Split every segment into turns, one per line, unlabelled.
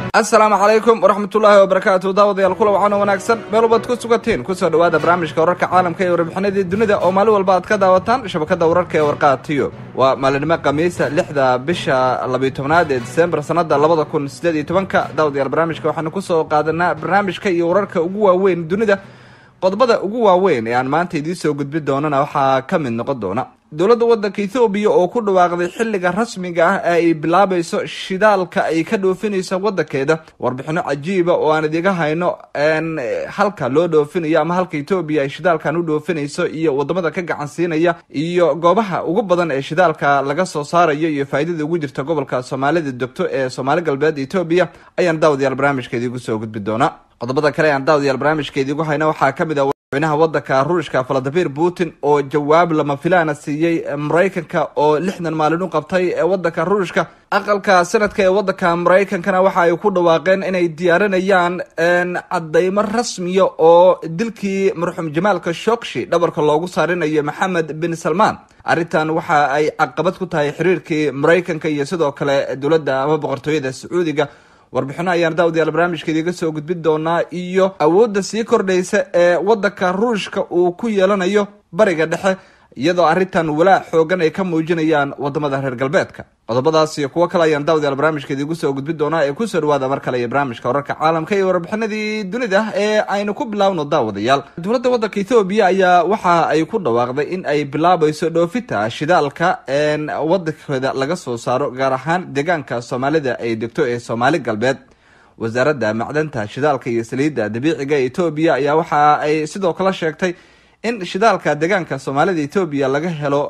asalaamu calaykum waraxmatullaahi wabarakaatu daawadayaal kula wacan oo wanaagsan meel walbaad ku sugatiin kusoo dhowaada barnaamijka wararka caalamka iyo warbixinadii dunida oo maalin walba aad ka daawataan shabakada wararka ee warqaatiyo waa maalinimo khamiisa lixda bisha labiyo tobnaad ee disembar sanada labada kun sideed iyo tobanka daawadayaal barnaamijka waxaanu kusoo qaadanaa barnaamijka iyo wararka ugu waaweyn dunida qodobada ugu waaweyn ee aan maanta idiin soo gudbin doonana waxaa ka mid noqon doona dowladda waddanka ethoobiya oo ku dhawaaqday xilliga rasmiga ah ee ay bilaabayso shidaalka ay ka dhoofinayso waddankeeda warbixino cajiiba oo aan idiga hayno halka loo dhoofinayo ama halka etoobiya ay shidaalkan u dhoofinayso iyo wadamada ka gacan siinaya iyo goobaha ugu badan ee shidaalka laga soo saarayo iyo faa'iidada ugu jirta gobolka soomaalida degto ee soomaali galbeed etoobiya ayaan daawadayaal barnaamijka idiigu soo gudbi doonaa qodobada kale aan daawadayaal barnaamijka idiigu hayno waxaa ka mid ah madaxweynaha waddanka ruushka valadimir putin oo jawaab lama filaana siiyey maraykanka oo lixdan maalin u qabtay ee waddanka ruushka aqalka sanadka ee waddanka maraykankana waxa ay ku dhawaaqeen inay diyaarinayaan cadeymo rasmiya oo dilkii marxuum jamaalka shokshi dhabarka loogu saarinayo maxamed bin salmaan arrintan waxa ay caqabad ku tahay xiriirkii maraykanka iyo sidoo kale dowladda ama boqortooyada sacuudiga warbixino ayaan daawadayaal barnaamijka idiga soo gudbin doonaa iyo awoodda sii kordhaysa ee waddanka ruushka uu ku yeelanayo bariga dhexe iyadoo arrintan walaac xoogan ay ka muujinayaan wadamada reer galbeedka qodobadaas iyo kuwo kale ayaan daawadayaal barnaamijka idigu soo gudbin doonaa ee kusoo dhawaada mar kale iyo barnaamijka wararka caalamka iyo warbixinadii dunida ee aynu ku bilaawno daawadayaal dowladda waddanka ethoobiya ayaa waxa ay ku dhawaaqday in ay bilaabayso dhoofita shidaalka waddankeeda laga soo saaro gaar ahaan deegaanka soomaalida ay degto ee soomaali galbeed wasaaradda macdanta shidaalka iyo saliidda dabiiciga ee etoobiya ayaa waxa ay sidoo kale sheegtay in shidaalka deegaanka soomaalida etoobiya laga helo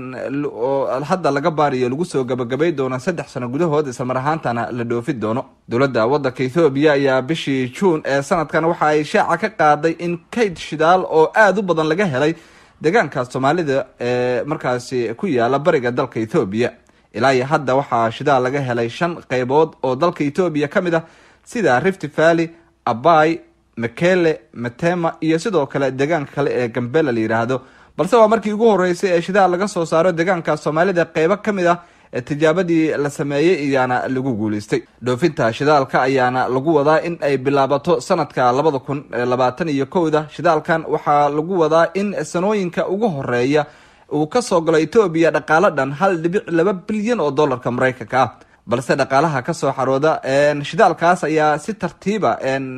oo hadda laga baariyo lagu soo gabagabay doono saddex sano gudahood islamar ahaantana la dhoofi doono dowladda waddanka ethoobiya ayaa bishii juun ee sanadkan waxa ay shaaca ka qaaday in kayd shidaal oo aada u badan laga helay deegaanka soomaalida ee markaasi ku yaala bariga dalka ethoobiya ilaa iyo hadda waxaa shidaal laga helay shan qeybood oo dalka etoobiya ka mid ah sida rift valley abay makele matema iyo sidoo kale deegaanka kale ee gambela la yidhaahdo balse waa markii ugu horeysay ee shidaal laga soo saaro deegaanka soomaalida qeybo ka mid ah ee tijaabadii la sameeyey iyaana lagu guuleystay dhoofinta shidaalka ayaana lagu wadaa in ay bilaabato sanadka labada kun labaatan iyo kowda shidaalkan waxaa lagu wadaa in sanooyinka ugu horeeya uu kasoo galo etoobiya dhaqaalo dhan hal dhibic laba bilyan oo dollarka maraykanka ah balse dhaqaalaha kasoo xarooda shidaalkaas ayaa si tartiiba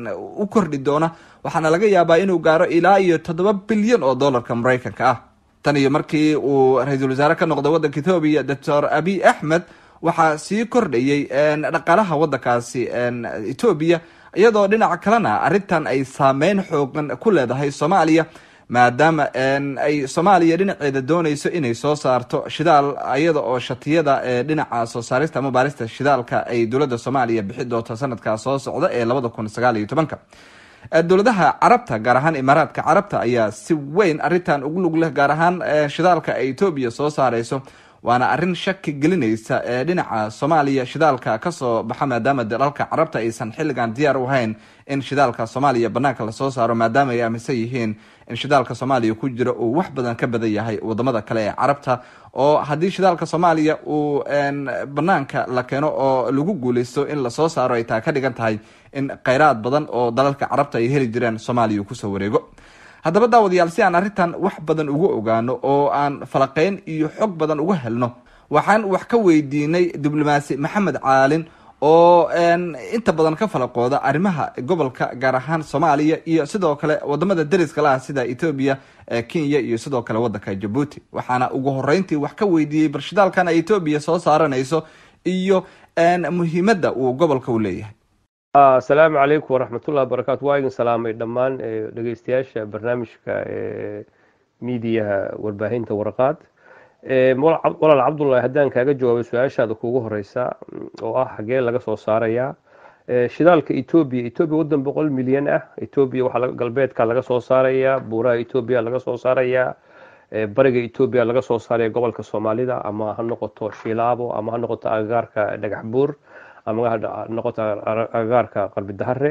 u kordhi doona waxaana laga yaabaa inuu gaaro ilaa iyo toddoba bilyan oo dollarka maraykanka ah tan iyo markii uu ra-iisul wasaare ka noqday waddanka ethoobiya doctor abiy axmed waxaa sii kordhayay dhaqaalaha waddankaasi etoobiya iyadoo dhinaca kalena arrintan ay saameyn xoogan ku leedahay soomaaliya maadaama ay soomaaliya dhinaceeda dooneyso inay soo saarto shidaal iyada oo shatiyada ee dhinaca soo saarista ama baarista shidaalka ay dowladda soomaaliya bixi doonto sanadka soo socda ee labada kun sagaal iyo tobanka dowladaha carabta gaar ahaan imaaraadka carabta ayaa si weyn arrintan ugu lug leh gaar ahaan shidaalka ay etoobiya soo saareyso waana arrin shaki gelinaysa ee dhinaca soomaaliya shidaalka kasoo baxa maadaama dalalka carabta aysan xilligan diyaar u hayn in shidaalka soomaaliya banaanka lasoo saaro maadaama ay aaminsan yihiin in shidaalka soomaaliya ku jira uu wax badan ka badan yahay wadamada kale ee carabta oo haddii shidaalka soomaaliya uu banaanka la keeno oo lagu guuleysto in lasoo saaro ay taa ka dhigan tahay in kheyraad badan oo dalalka carabta ay heli jireen soomaaliya kusoo wareego haddaba daawadayaal si aan arrintan wax badan uga ogaano oo aan falaqeyn iyo xog badan uga helno waxaan wax ka weydiinay diblomaasi maxamed caalin oo inta badan ka falaqooda arrimaha gobolka gaar ahaan soomaaliya iyo sidoo kale wadamada dariska la ah sida etoobiya kenya iyo sidoo kale waddanka jabuuti waxaana ugu horeyntii wax ka weydiiyey barshidaalkan ay etoobiya soo saaranayso iyo muhiimadda uu gobolka u leeyahay
asalaamu calaykum waraxmatullahi wabarakatu waa idin salaamay dhammaan dhegeystayaasha barnaamijka miidiyaha warbaahinta warqaad walaal cabdullahi haddaan kaaga jawaabay su-aashaada kuugu horeysa oo ah xagee laga soo saarayaa shidaalka etoobiya etoobiya waddan boqol milyan ah etoobiya waxaa galbeedka laga soo saarayaa buuraha etoobiya laga soo saarayaa bariga etoobiya laga soo saaraya gobolka soomaalida ama ha noqoto shilaabo ama ha noqoto agagaarka dhagax buur ama ha noqoto agagaarka qalbi dahare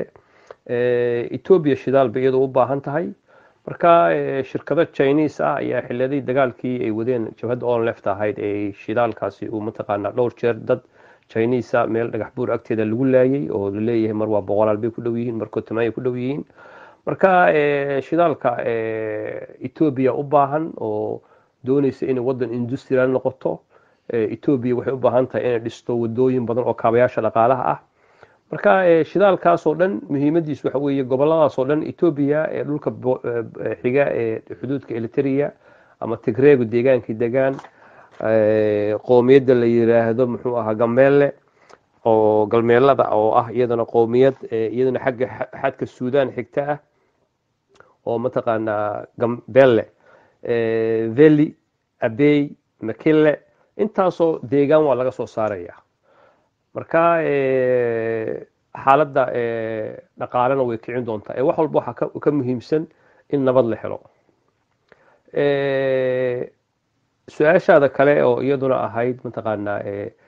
etoobiya shidaal bay iyadoo u baahan tahay marka shirkado chinese ah ayaa xiliyadii dagaalkii ay wadeen jabhadda on left ahayd ee shidaalkaasi uu mataqaanaa dhowr jeer dad chinisa meel dhagax buur agteeda lagu laayay oo laleeyahay mar waa boqolaal bay ku dhow yihiin mar kotomaaya ku dhow yihiin marka shidaalka etoobiya u baahan oo doonaysa inay waddan industrial noqoto etoobiya waxay u baahan tahay inay dhisto wadooyin badan oo kaabayaasha dhaqaalaha ah marka shidaalkaasoo dhan muhiimadiis waxa weeye goboladaasoo dhan etoobiya ee dhulka xiga ee xuduudka eliteria ama tigreegu deegaankii degaan qoomiyadda la yiraahdo muxuu ahaa gameelle oo galmeelada oo ah iyadana qoomiyad iyadana xagga xadka suudaan xigta ah oo mataqaanaa gambelle veli abey makille intaasoo deegaan waa laga soo saaraya marka xaaladda dhaqaalena way kicin doontaa ee wax walba waxaa ka muhiimsan in nabad la helo su-aashaada kale oo iyaduna ahayd mataqaanaa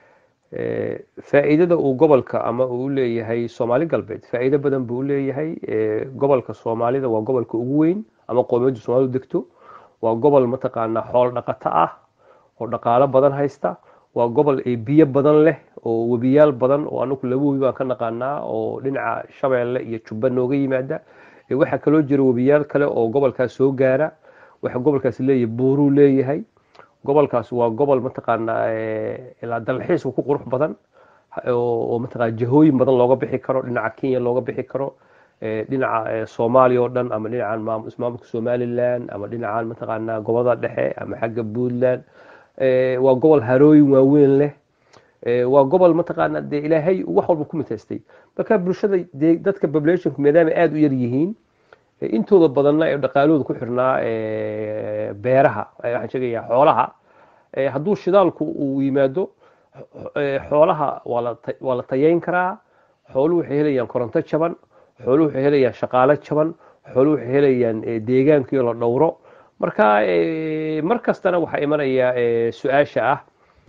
faa'iidada uu gobolka ama uu leeyahay soomaali galbeed faa'iido badan buu leeyahay gobolka soomaalida waa gobolka ugu weyn ama qoomiyadda soomaalidu degto waa gobol mataqaanaa xoolo dhaqato ah oo dhaqaalo badan haysta waa gobol biyo badan leh oo webiyaal badan oo anagu laba webi baan ka naqaanaa oo dhinaca shabeelle iyo jubba nooga yimaada waxaa kaloo jira webiyaal kale oo gobolkaas soo gaara waxa gobolkaas leeyahay buuruu leeyahay gobolkaas waa gobol mataqaanaa ilaa dalxiiska ku qurux badan oo mataqaana jahooyin badan looga bixi karo dhinaca kenya looga bixi karo dhinaca soomaaliya oo dhan ama dhinacan maamulka somaliland ama dhinacan mataqaanaa gobolada dhexe ama xagga puntland waa gobol harooyin waaweyn leh waa gobol mataqaana dee ilaahay wax walba ku mitaystay marka bulshada dadka populationku maadaama aada u yar yihiin intooda badanna ee dhaqaalooda ku xirnaa beeraha waxaan sheegayaa xoolaha hadduu shidaalku uu yimaado xoolaha waa la tayeyn karaa xooluhu waxay helayaan koronto jaban xooluhu waxay helayaan shaqaalo jaban xooluhu waxay helayaan deegaankiio la dhowro marka mar kastana waxaa imanaya su-aasha ah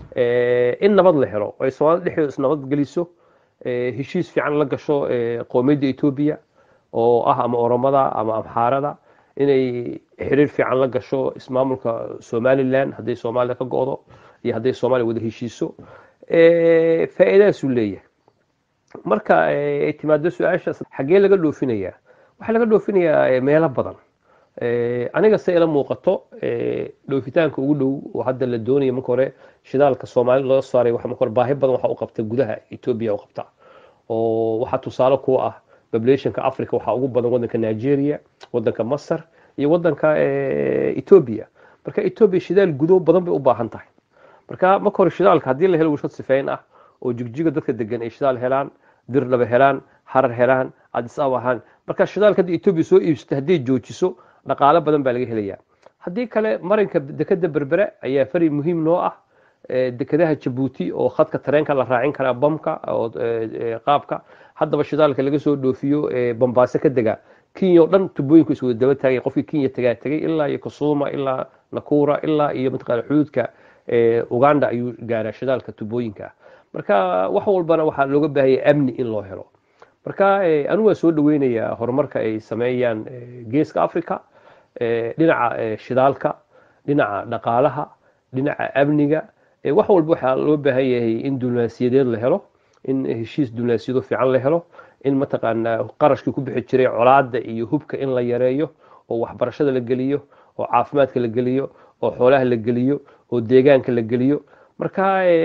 in nabad la helo ay soomaalida dhexdeeda isnabad geliso heshiis fiican la gasho qoomiyadda etoobiya oo ah ama oromada ama amxaarada inay xiriir fiican la gasho ismaamulka somaliland hadday soomaaliya ka go-do iyo hadday soomaaliya wada heshiiso faa'iidadaasuu leeyahay marka ay timaado su-aashaas xaggee laga dhoofinayaa waxaa laga dhoofinayaa meelo badan aniga se ila muuqato dhoofitaanka ugu dhow oo hadda la doonaya marka hore shidaalka soomaalida laga saaray marka hore baahi badan waxa u qabta gudaha etoobiya u qabta oo waxaa tusaale ku ah populationka africa waxaa ugu badan wadanka nigeria wadanka masar iyo wadanka etoobiya marka etoobiya shidaal gudo badan bay u baahan tahay marka marka hore shidaalka haddii la helo warshad sifeyn ah oo jigjiga dadka degan ay shidaal helaan dirdhaba helaan harar helaan adis ab ahaan marka shidaalka haddii etoobiya soo iibsata hadday joojiso dhaqaalo badan baa laga helayaa haddii kale marinka dekeda berbere ayaa fari muhiim noo ah dekadaha jabuuti oo khadka tareenka la raacin karaa bamka oo qaabka haddaba shidaalka laga soo dhoofiyo bambaaso ka dega kenya o dhan tubooyinku is wada daba taagay qofkii kenya tagaa tegay ilaa iyo kasuuma ilaa nakura ilaa iyo mataqaana xuduudka uganda ayuu gaaraa shidaalka tubooyinka marka wax walbana waxaa looga baahaya amni in loo helo marka anigu waa soo dhaweynayaa horumarka ay sameeyaan geeska africa dhinaca shidaalka dhinaca dhaqaalaha dhinaca amniga wax walba waxaa loo baahan yahay in diblomaasiyadeed la helo in heshiis diblomaasiyado fiican la helo in mataqaanaa qarashkii ku bixi jiray colaada iyo hubka in la yareeyo oo waxbarashada la geliyo oo caafimaadka la geliyo oo xoolaha la geliyo oo deegaanka la geliyo marka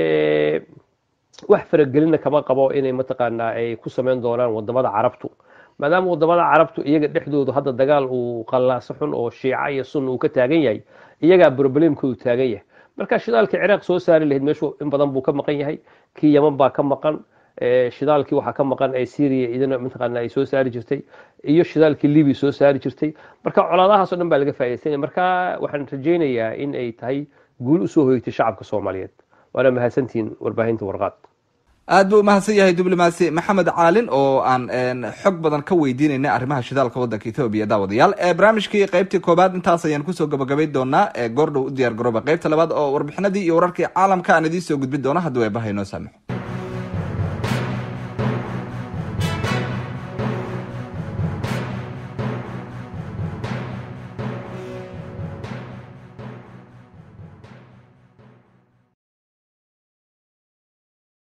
wax faragelina kama qabo inay mataqaanaa ay ku sameyn doonaan wadamada carabtu maadaama wadamada carabtu iyaga dhexdoodu hadda dagaal uu qallaaso xun oo shiica iyo sunna uu ka taagan yahay iyagaa problemkoodu taagan yahay marka shidaalkii ciraaq soo saari lahayd meeshu in badan buu ka maqan yahay kii yaman baa ka maqan shidaalkii waxaa ka maqan ee syria idina mataqaana ay soo saari jirtay iyo shidaalkii libya soo saari jirtay marka colaadahaasoo dhan baa laga faa'iidaysanaya marka waxaan rajaynayaa in ay tahay guul usoo hoytay shacabka soomaaliyeed waana mahadsantihiin warbaahinta warqaad
aad buu umahadsan yahay diblomaasi maxamed caalin oo aan xog badan ka weydiinayna arrimaha shidaalka waddanka ethoobiya daawadayaal barnaamijkii qaybtii koobaad intaas ayaan kusoo gabagabay doonaa goordhow u diyaar garooba qaybta labaad oo warbixinadii iyo wararkii caalamka aan idiin soo gudbin doona haddii way baha inoo saamaxo